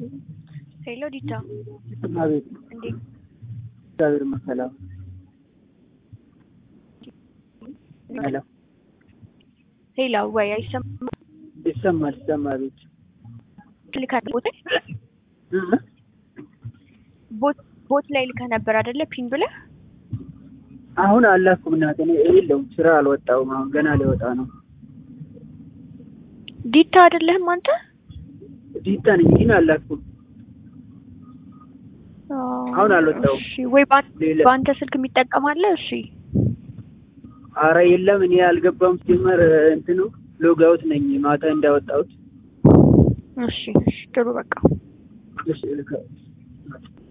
ሄሎ ዲታ፣ አቤት። እንዴት እግዚአብሔር ይመስገን። ሄሎ ሄሎ፣ ወይ አይሰማም? ይሰማል፣ ይሰማል። ቤት ልከህ ቦት እ ቦት ቦት ላይ ልከህ ነበር አይደለ? ፒን ብለህ አሁን አላኩም እናቴ። እኔ የለውም ስራ አልወጣሁም። አሁን ገና ሊወጣ ነው። ዲታ አይደለህም አንተ? ዲታ ነኝ ግን አላኩም። አሁን አልወጣሁም። እሺ፣ ወይ በአን- ሌላ- በአንተ ስልክ የሚጠቀማለ? እሺ፣ አረ የለም እኔ አልገባም። ሲጀመር እንትኑ ሎጋውት ነኝ ማታ እንዳወጣሁት። እሺ፣ እሺ፣ ጥሩ በቃ እሺ ልከ